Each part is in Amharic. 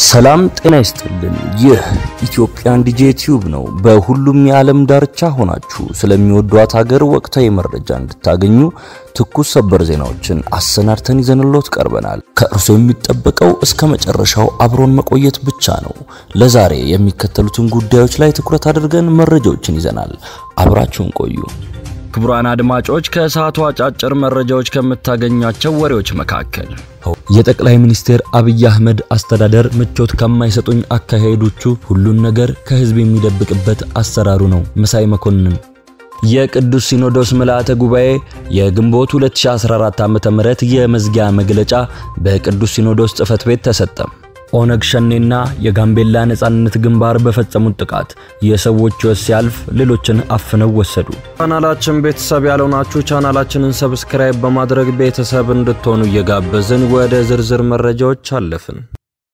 ሰላም ጤና ይስጥልን። ይህ ኢትዮጵያን ዲጄ ቲዩብ ነው። በሁሉም የዓለም ዳርቻ ሆናችሁ ስለሚወዷት ሀገር ወቅታዊ መረጃ እንድታገኙ ትኩስ ሰበር ዜናዎችን አሰናድተን ይዘንሎት ቀርበናል። ከእርሶ የሚጠበቀው እስከ መጨረሻው አብሮን መቆየት ብቻ ነው። ለዛሬ የሚከተሉትን ጉዳዮች ላይ ትኩረት አድርገን መረጃዎችን ይዘናል። አብራችሁን ቆዩ። ክቡራን አድማጮች ከሰዓቱ አጫጭር መረጃዎች ከምታገኟቸው ወሬዎች መካከል የጠቅላይ ሚኒስትር አብይ አህመድ አስተዳደር ምቾት ከማይሰጡኝ አካሄዶቹ ሁሉን ነገር ከህዝብ የሚደብቅበት አሰራሩ ነው። መሳይ መኮንን የቅዱስ ሲኖዶስ ምልአተ ጉባኤ የግንቦት 2014 ዓ.ም የመዝጊያ መግለጫ በቅዱስ ሲኖዶስ ጽሕፈት ቤት ተሰጠ። ኦነግ ሸኔና የጋምቤላ ነጻነት ግንባር በፈጸሙት ጥቃት የሰዎች ሕይወት ሲያልፍ ሌሎችን አፍነው ወሰዱ። ቻናላችን ቤተሰብ ያልሆናችሁ ቻናላችንን ሰብስክራይብ በማድረግ ቤተሰብ እንድትሆኑ እየጋበዝን ወደ ዝርዝር መረጃዎች አለፍን።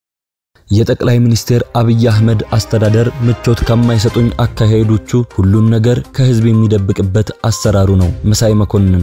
የጠቅላይ ሚኒስትር አብይ አህመድ አስተዳደር ምቾት ከማይሰጡኝ አካሄዶቹ ሁሉን ነገር ከህዝብ የሚደብቅበት አሰራሩ ነው። መሳይ መኮንን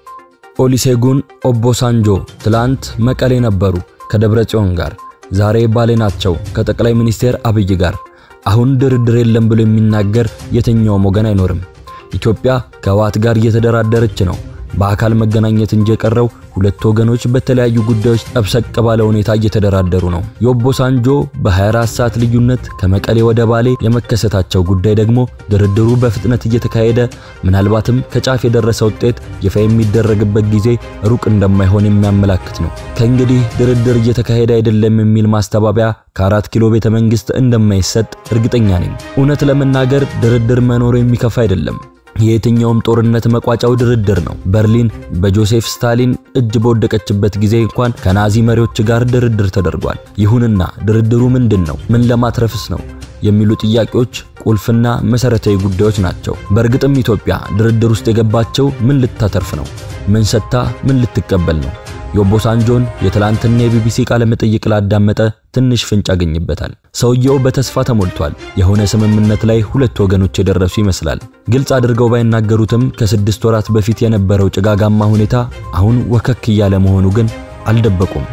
ኦሊሴጉን ኦቦ ሳንጆ ትላንት መቀሌ ነበሩ ከደብረ ጽዮን ጋር ዛሬ ባሌ ናቸው ከጠቅላይ ሚኒስትር አብይ ጋር። አሁን ድርድር የለም ብሎ የሚናገር የትኛውም ወገን አይኖርም። ኢትዮጵያ ከህወሓት ጋር እየተደራደረች ነው። በአካል መገናኘት እንጂ የቀረው ሁለት ወገኖች በተለያዩ ጉዳዮች ጠብሰቅ ባለ ሁኔታ እየተደራደሩ ነው። የኦቦ ሳንጆ በ24 ሰዓት ልዩነት ከመቀሌ ወደ ባሌ የመከሰታቸው ጉዳይ ደግሞ ድርድሩ በፍጥነት እየተካሄደ ምናልባትም ከጫፍ የደረሰ ውጤት ይፋ የሚደረግበት ጊዜ ሩቅ እንደማይሆን የሚያመላክት ነው። ከእንግዲህ ድርድር እየተካሄደ አይደለም የሚል ማስተባበያ ከአራት ኪሎ ቤተ መንግስት እንደማይሰጥ እርግጠኛ ነኝ። እውነት ለመናገር ድርድር መኖሩ የሚከፋ አይደለም። የየትኛውም ጦርነት መቋጫው ድርድር ነው። በርሊን በጆሴፍ ስታሊን እጅ በወደቀችበት ጊዜ እንኳን ከናዚ መሪዎች ጋር ድርድር ተደርጓል። ይሁንና ድርድሩ ምንድን ነው? ምን ለማትረፍስ ነው? የሚሉ ጥያቄዎች ቁልፍና መሰረታዊ ጉዳዮች ናቸው። በእርግጥም ኢትዮጵያ ድርድር ውስጥ የገባቸው ምን ልታተርፍ ነው? ምን ሰጥታ ምን ልትቀበል ነው? የኦቦ ሳንጆን የትላንትና የቢቢሲ ቃለ መጠይቅ ላዳመጠ ትንሽ ፍንጭ ያገኝበታል። ሰውየው በተስፋ ተሞልቷል። የሆነ ስምምነት ላይ ሁለት ወገኖች የደረሱ ይመስላል። ግልጽ አድርገው ባይናገሩትም ከስድስት ወራት በፊት የነበረው ጭጋጋማ ሁኔታ አሁን ወከክ እያለ መሆኑ ግን አልደበቁም።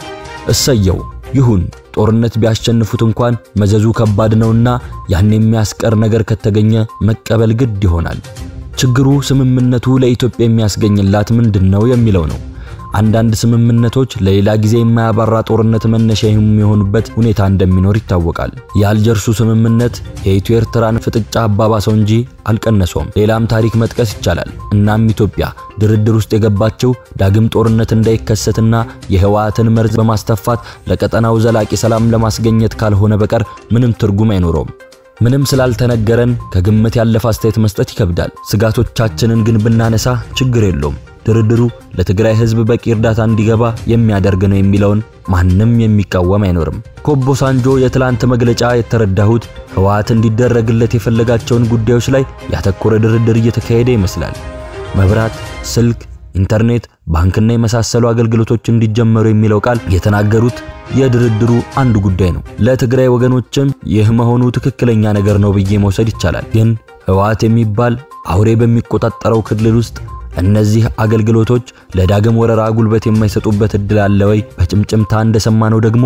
እሰየው ይሁን። ጦርነት ቢያሸንፉት እንኳን መዘዙ ከባድ ነውና ያን የሚያስቀር ነገር ከተገኘ መቀበል ግድ ይሆናል። ችግሩ ስምምነቱ ለኢትዮጵያ የሚያስገኝላት ምንድን ነው የሚለው ነው። አንዳንድ ስምምነቶች ለሌላ ጊዜ የማያባራ ጦርነት መነሻ የሚሆኑበት ሁኔታ እንደሚኖር ይታወቃል። የአልጀርሱ ስምምነት የኢትዮ ኤርትራን ፍጥጫ አባባሰው እንጂ አልቀነሰውም። ሌላም ታሪክ መጥቀስ ይቻላል። እናም ኢትዮጵያ ድርድር ውስጥ የገባችው ዳግም ጦርነት እንዳይከሰትና የህወሓትን መርዝ በማስተፋት ለቀጠናው ዘላቂ ሰላም ለማስገኘት ካልሆነ በቀር ምንም ትርጉም አይኖረውም። ምንም ስላልተነገረን ከግምት ያለፈ አስተያየት መስጠት ይከብዳል። ስጋቶቻችንን ግን ብናነሳ ችግር የለውም። ድርድሩ ለትግራይ ህዝብ በቂ እርዳታ እንዲገባ የሚያደርግ ነው የሚለውን ማንም የሚቃወም አይኖርም። ከኦቦ ሳንጆ የትላንት መግለጫ የተረዳሁት ህወሓት እንዲደረግለት የፈለጋቸውን ጉዳዮች ላይ ያተኮረ ድርድር እየተካሄደ ይመስላል። መብራት፣ ስልክ፣ ኢንተርኔት፣ ባንክና የመሳሰሉ አገልግሎቶች እንዲጀመሩ የሚለው ቃል የተናገሩት የድርድሩ አንዱ ጉዳይ ነው። ለትግራይ ወገኖችም ይህ መሆኑ ትክክለኛ ነገር ነው ብዬ መውሰድ ይቻላል። ግን ህወሓት የሚባል አውሬ በሚቆጣጠረው ክልል ውስጥ እነዚህ አገልግሎቶች ለዳግም ወረራ ጉልበት የማይሰጡበት እድል አለ ወይ? በጭምጭምታ እንደሰማነው ደግሞ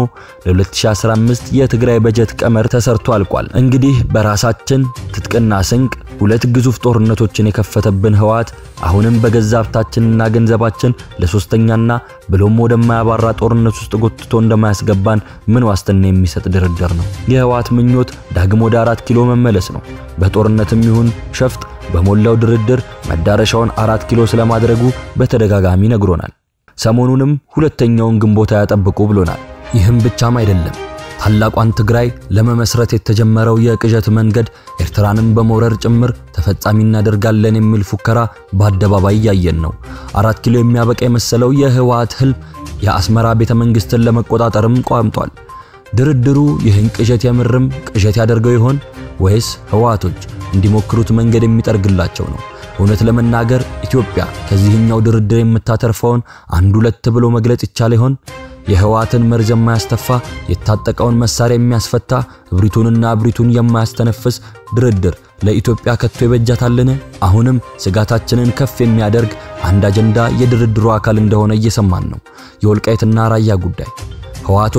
ለ2015 የትግራይ በጀት ቀመር ተሰርቶ አልቋል። እንግዲህ በራሳችን ትጥቅና ስንቅ ሁለት ግዙፍ ጦርነቶችን የከፈተብን ህወሓት አሁንም በገዛ ሀብታችንና ገንዘባችን ለሶስተኛና ብሎም ወደማያባራ ጦርነት ውስጥ ጎትቶ እንደማያስገባን ምን ዋስትና የሚሰጥ ድርድር ነው? የህወሓት ምኞት ዳግም ወደ አራት ኪሎ መመለስ ነው። በጦርነትም ይሁን ሸፍጥ በሞላው ድርድር መዳረሻውን አራት ኪሎ ስለማድረጉ በተደጋጋሚ ነግሮናል። ሰሞኑንም ሁለተኛውን ግንቦት ያጠብቁ ብሎናል። ይህም ብቻም አይደለም። ታላቋን ትግራይ ለመመስረት የተጀመረው የቅዠት መንገድ ኤርትራንም በመውረር ጭምር ተፈጻሚ እናደርጋለን የሚል ፉከራ በአደባባይ እያየን ነው። አራት ኪሎ የሚያበቃ የመሰለው የህወሓት ህልም የአስመራ ቤተ መንግስትን ለመቆጣጠርም ቋምጧል። ድርድሩ ይህን ቅዠት የምርም ቅዠት ያደርገው ይሆን ወይስ ህወሓቶች እንዲሞክሩት መንገድ የሚጠርግላቸው ነው? እውነት ለመናገር ኢትዮጵያ ከዚህኛው ድርድር የምታተርፈውን አንድ ሁለት ብሎ መግለጽ ይቻል ይሆን? የህወሓትን መርዝ የማያስተፋ የታጠቀውን መሳሪያ የሚያስፈታ እብሪቱንና እብሪቱን የማያስተነፍስ ድርድር ለኢትዮጵያ ከቶ ይበጃታልን? አሁንም ስጋታችንን ከፍ የሚያደርግ አንድ አጀንዳ የድርድሩ አካል እንደሆነ እየሰማን ነው። የወልቃይትና ራያ ጉዳይ ህወሓቶች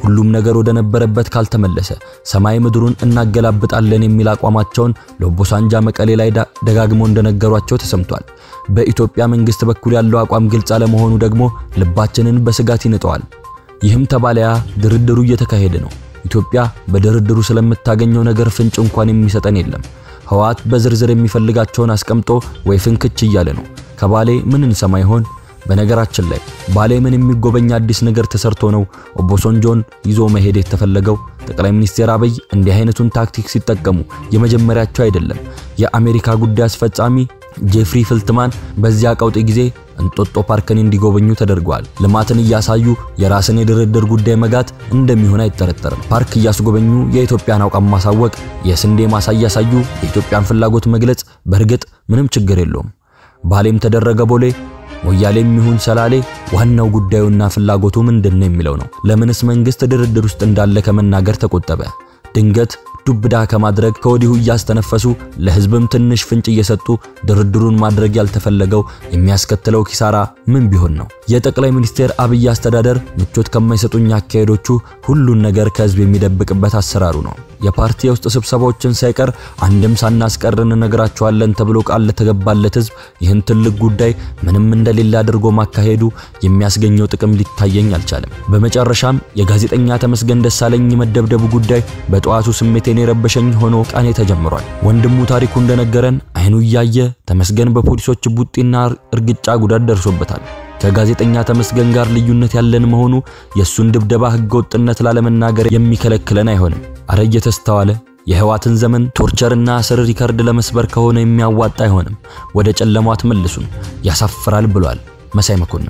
ሁሉም ነገር ወደ ነበረበት ካልተመለሰ ሰማይ ምድሩን እናገላብጣለን የሚል አቋማቸውን ለኦቦ ሳንጃ መቀሌ ላይ ደጋግመው እንደነገሯቸው ተሰምቷል። በኢትዮጵያ መንግስት በኩል ያለው አቋም ግልጽ አለመሆኑ ደግሞ ልባችንን በስጋት ይንጠዋል። ይህም ተባለያ ድርድሩ እየተካሄደ ነው። ኢትዮጵያ በድርድሩ ስለምታገኘው ነገር ፍንጭ እንኳን የሚሰጠን የለም። ህወሓት በዝርዝር የሚፈልጋቸውን አስቀምጦ ወይ ፍንክች እያለ ነው። ከባሌ ምን እንሰማ ይሆን? በነገራችን ላይ ባሌ ምን የሚጎበኝ አዲስ ነገር ተሰርቶ ነው ኦቦ ሳንጆን ይዞ መሄድ የተፈለገው? ጠቅላይ ሚኒስትር አብይ እንዲህ አይነቱን ታክቲክ ሲጠቀሙ የመጀመሪያቸው አይደለም። የአሜሪካ ጉዳይ አስፈጻሚ ጄፍሪ ፍልትማን በዚያ ቀውጢ ጊዜ እንጦጦ ፓርክን እንዲጎበኙ ተደርገዋል። ልማትን እያሳዩ የራስን የድርድር ጉዳይ መጋት እንደሚሆን አይጠረጠርም። ፓርክ እያስጎበኙ የኢትዮጵያን አቋም ማሳወቅ፣ የስንዴ ማሳ እያሳዩ የኢትዮጵያን ፍላጎት መግለጽ በእርግጥ ምንም ችግር የለውም። ባሌም ተደረገ ቦሌ ሞያሌም ይሁን ሰላሌ ዋናው ጉዳዩና ፍላጎቱ ምንድነው የሚለው ነው። ለምንስ መንግስት ድርድር ውስጥ እንዳለ ከመናገር ተቆጠበ? ድንገት ዱብዳ ከማድረግ ከወዲሁ እያስተነፈሱ ለህዝብም ትንሽ ፍንጭ እየሰጡ ድርድሩን ማድረግ ያልተፈለገው የሚያስከትለው ኪሳራ ምን ቢሆን ነው? የጠቅላይ ሚኒስትር አብይ አስተዳደር ምቾት ከማይሰጡኝ አካሄዶቹ ሁሉን ነገር ከህዝብ የሚደብቅበት አሰራሩ ነው። የፓርቲ የውስጥ ስብሰባዎችን ሳይቀር አንድም ሳናስቀር እንነግራቸዋለን ተብሎ ቃል ለተገባለት ህዝብ ይህን ትልቅ ጉዳይ ምንም እንደሌለ አድርጎ ማካሄዱ የሚያስገኘው ጥቅም ሊታየኝ አልቻለም። በመጨረሻም የጋዜጠኛ ተመስገን ደሳለኝ መደብደቡ ጉዳይ በጠዋቱ ስሜቴን የረበሸኝ ሆኖ ቀኔ ተጀምሯል። ወንድሙ ታሪኩ እንደነገረን አይኑ እያየ ተመስገን በፖሊሶች ቡጢና እርግጫ ጉዳት ደርሶበታል። ከጋዜጠኛ ተመስገን ጋር ልዩነት ያለን መሆኑ የሱን ድብደባ ህገወጥነት ላለመናገር የሚከለክለን አይሆንም። አረ እየተስተዋለ የህዋትን ዘመን ቶርቸርና እስር ሪከርድ ለመስበር ከሆነ የሚያዋጣ አይሆንም። ወደ ጨለማው አትመልሱን፣ ያሳፍራል ብሏል መሳይ መኮንን።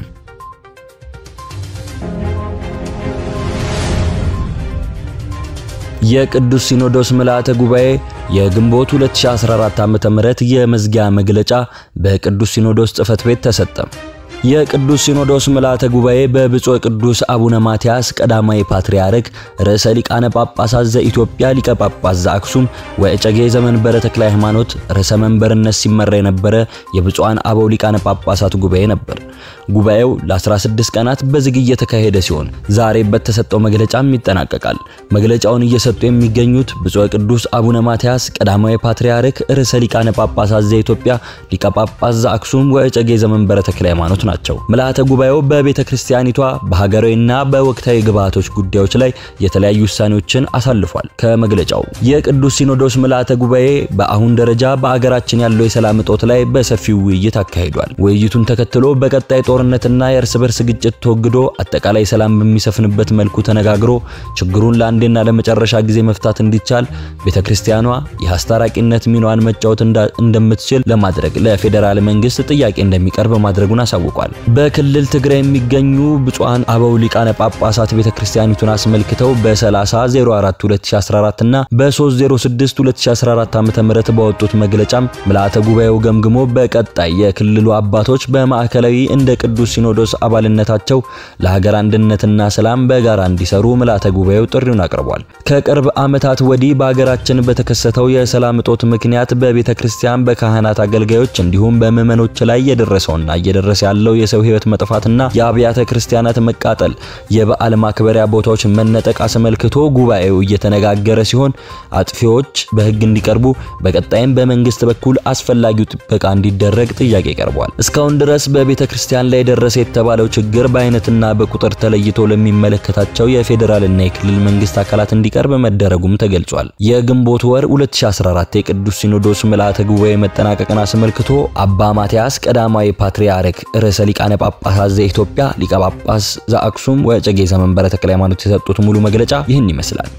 የቅዱስ ሲኖዶስ ምልዓተ ጉባኤ የግንቦት 2014 ዓ.ም የመዝጊያ መግለጫ በቅዱስ ሲኖዶስ ጽሕፈት ቤት ተሰጠ። የቅዱስ ሲኖዶስ ምልዓተ ጉባኤ በብፁዕ ቅዱስ አቡነ ማትያስ ቀዳማዊ ፓትርያርክ ርዕሰ ሊቃነ ጳጳሳት ዘኢትዮጵያ ሊቀ ጳጳስ ዘአክሱም ወእጨጌ ዘመንበረ ተክለ ሃይማኖት ርዕሰ መንበርነት ሲመራ የነበረ የብፁዓን አበው ሊቃነ ጳጳሳት ጉባኤ ነበር። ጉባኤው ለ16 ቀናት በዝግ እየተካሄደ ሲሆን ዛሬ በተሰጠው መግለጫም ይጠናቀቃል። መግለጫውን እየሰጡ የሚገኙት ብፁዕ ቅዱስ አቡነ ማትያስ ቀዳማዊ ፓትርያርክ ርዕሰ ሊቃነ ጳጳሳት ዘኢትዮጵያ ሊቀ ጳጳስ ዘአክሱም ወእጨጌ ዘመንበረ ተክለ ሃይማኖት ናቸው። ምልዓተ ጉባኤው በቤተ ክርስቲያኒቷ በሀገራዊና በወቅታዊ ግብዓቶች ጉዳዮች ላይ የተለያዩ ውሳኔዎችን አሳልፏል። ከመግለጫው የቅዱስ ሲኖዶስ ምልዓተ ጉባኤ በአሁን ደረጃ በአገራችን ያለው የሰላም እጦት ላይ በሰፊው ውይይት አካሂዷል። ውይይቱን ተከትሎ በቀጣይ ጦርነትና የእርስ በርስ ግጭት ተወግዶ አጠቃላይ ሰላም በሚሰፍንበት መልኩ ተነጋግሮ ችግሩን ለአንዴና ለመጨረሻ ጊዜ መፍታት እንዲቻል ቤተ ክርስቲያኗ የአስታራቂነት ሚናዋን መጫወት እንደምትችል ለማድረግ ለፌዴራል መንግስት ጥያቄ እንደሚቀርብ ማድረጉን አሳውቋል። በክልል ትግራይ የሚገኙ ብፁዓን አበው ሊቃነ ጳጳሳት ቤተክርስቲያኒቱን አስመልክተው በ3004 2014 እና በ306 2014 ዓ.ም ባወጡት መግለጫም ምልዓተ ጉባኤው ገምግሞ በቀጣይ የክልሉ አባቶች በማዕከላዊ እንደ ቅዱስ ሲኖዶስ አባልነታቸው ለሀገር አንድነትና ሰላም በጋራ እንዲሰሩ ምልዓተ ጉባኤው ጥሪውን አቅርቧል። ከቅርብ ዓመታት ወዲህ በሀገራችን በተከሰተው የሰላም እጦት ምክንያት በቤተ ክርስቲያን በካህናት አገልጋዮች እንዲሁም በምዕመኖች ላይ የደረሰውና እየደረሰ ያለው የሰው ሕይወት መጥፋትና የአብያተ ክርስቲያናት መቃጠል፣ የበዓል ማክበሪያ ቦታዎች መነጠቅ አስመልክቶ ጉባኤው እየተነጋገረ ሲሆን አጥፊዎች በሕግ እንዲቀርቡ በቀጣይም በመንግስት በኩል አስፈላጊው ጥበቃ እንዲደረግ ጥያቄ ቀርቧል። እስካሁን ድረስ በቤተ ክርስቲያን ላይ ደረሰ የተባለው ችግር በአይነትና በቁጥር ተለይቶ ለሚመለከታቸው የፌዴራልና የክልል መንግስት አካላት እንዲቀርብ መደረጉም ተገልጿል። የግንቦት ወር 2014 የቅዱስ ሲኖዶስ ምልዓተ ጉባኤ መጠናቀቅን አስመልክቶ አባ ማትያስ ቀዳማዊ ፓትርያርክ ርዕሰ ሊቃነ ጳጳሳት ዘኢትዮጵያ ሊቀ ጳጳስ ዘአክሱም ወእጨጌ ዘመንበረ ተክለ ሃይማኖት የሰጡት ሙሉ መግለጫ ይህን ይመስላል።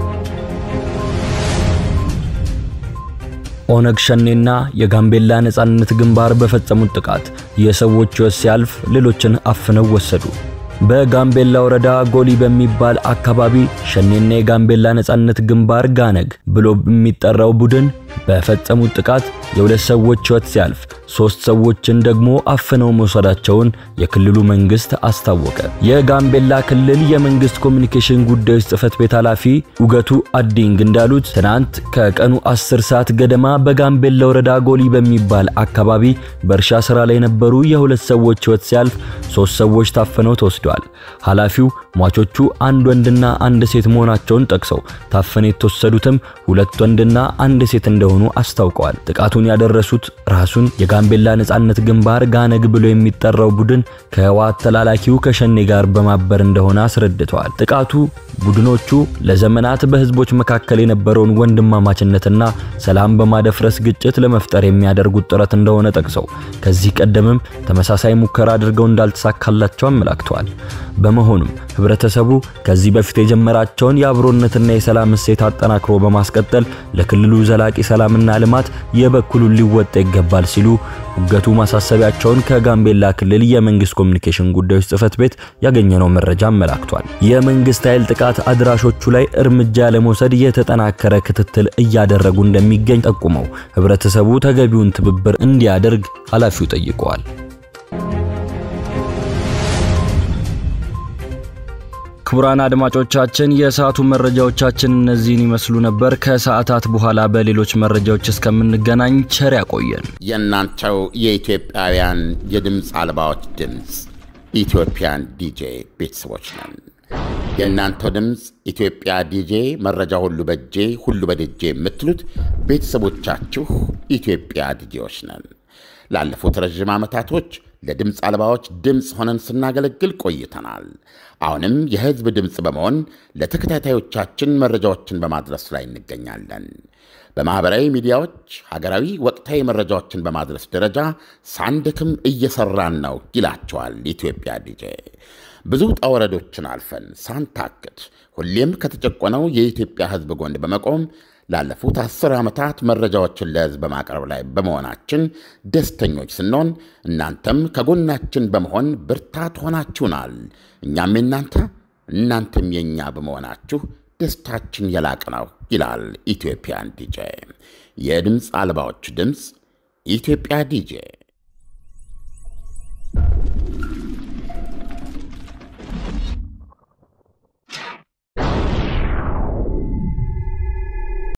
ኦነግ ሸኔና የጋምቤላ ነጻነት ግንባር በፈጸሙት ጥቃት የሰዎች ሕይወት ሲያልፍ ሌሎችን አፍነው ወሰዱ። በጋምቤላ ወረዳ ጎሊ በሚባል አካባቢ ሸኔና የጋምቤላ ነጻነት ግንባር ጋነግ ብሎ የሚጠራው ቡድን በፈጸሙት ጥቃት የሁለት ሰዎች ሕይወት ሲያልፍ ሶስት ሰዎችን ደግሞ አፍነው መውሰዳቸውን የክልሉ መንግስት አስታወቀ። የጋምቤላ ክልል የመንግስት ኮሚኒኬሽን ጉዳዮች ጽህፈት ቤት ኃላፊ ኡገቱ አዲንግ እንዳሉት ትናንት ከቀኑ 10 ሰዓት ገደማ በጋምቤላ ወረዳ ጎሊ በሚባል አካባቢ በእርሻ ስራ ላይ የነበሩ የሁለት ሰዎች ሕይወት ሲያልፍ ሶስት ሰዎች ታፍነው ተወስደዋል። ኃላፊው ሟቾቹ አንድ ወንድና አንድ ሴት መሆናቸውን ጠቅሰው ታፍነው የተወሰዱትም ሁለት ወንድና አንድ ሴት እንደሆኑ አስታውቀዋል። ጥቃቱን ያደረሱት ራሱን የጋምቤላ ነጻነት ግንባር ጋነግ ብሎ የሚጠራው ቡድን ከህወሓት ተላላኪው ከሸኔ ጋር በማበር እንደሆነ አስረድተዋል። ጥቃቱ ቡድኖቹ ለዘመናት በህዝቦች መካከል የነበረውን ወንድማማችነትና ሰላም በማደፍረስ ግጭት ለመፍጠር የሚያደርጉት ጥረት እንደሆነ ጠቅሰው ከዚህ ቀደምም ተመሳሳይ ሙከራ አድርገው እንዳልተሳካላቸው አመላክተዋል። በመሆኑም ህብረተሰቡ ከዚህ በፊት የጀመራቸውን የአብሮነትና የሰላም እሴት አጠናክሮ በማስቀጠል ለክልሉ ዘላቂ ሰላምና ልማት የበኩሉን ሊወጣ ይገባል ሲሉ ኡገቱ ማሳሰቢያቸውን ከጋምቤላ ክልል የመንግስት ኮሚኒኬሽን ጉዳዮች ጽህፈት ቤት ያገኘነው መረጃ አመላክቷል። የመንግስት ኃይል ጥቃት አድራሾቹ ላይ እርምጃ ለመውሰድ የተጠናከረ ክትትል እያደረጉ እንደሚገኝ ጠቁመው ህብረተሰቡ ተገቢውን ትብብር እንዲያደርግ ኃላፊው ጠይቀዋል። ክቡራን አድማጮቻችን የሰዓቱ መረጃዎቻችን እነዚህን ይመስሉ ነበር። ከሰዓታት በኋላ በሌሎች መረጃዎች እስከምንገናኝ ቸር ያቆየን። የእናንተው የኢትዮጵያውያን የድምፅ አልባዎች ድምፅ ኢትዮጵያን ዲጄ ቤተሰቦች ነን። የእናንተው ድምፅ ኢትዮጵያ ዲጄ መረጃ ሁሉ በጄ ሁሉ በደጄ የምትሉት ቤተሰቦቻችሁ ኢትዮጵያ ዲጄዎች ነን። ላለፉት ረዥም ዓመታቶች ለድምፅ አልባዎች ድምፅ ሆነን ስናገለግል ቆይተናል። አሁንም የሕዝብ ድምፅ በመሆን ለተከታታዮቻችን መረጃዎችን በማድረስ ላይ እንገኛለን። በማኅበራዊ ሚዲያዎች ሀገራዊ ወቅታዊ መረጃዎችን በማድረስ ደረጃ ሳንደክም እየሠራን ነው ይላቸዋል ኢትዮጵያ ዲጄ። ብዙ ውጣ ወረዶችን አልፈን ሳንታክት ሁሌም ከተጨቆነው የኢትዮጵያ ሕዝብ ጎን በመቆም ላለፉት አስር ዓመታት መረጃዎችን ለሕዝብ በማቅረብ ላይ በመሆናችን ደስተኞች ስንሆን እናንተም ከጎናችን በመሆን ብርታት ሆናችሁናል። እኛም የናንተ እናንተም የእኛ በመሆናችሁ ደስታችን የላቅ ነው ይላል ኢትዮጵያን ዲጄ። የድምፅ አልባዎች ድምፅ ኢትዮጵያ ዲጄ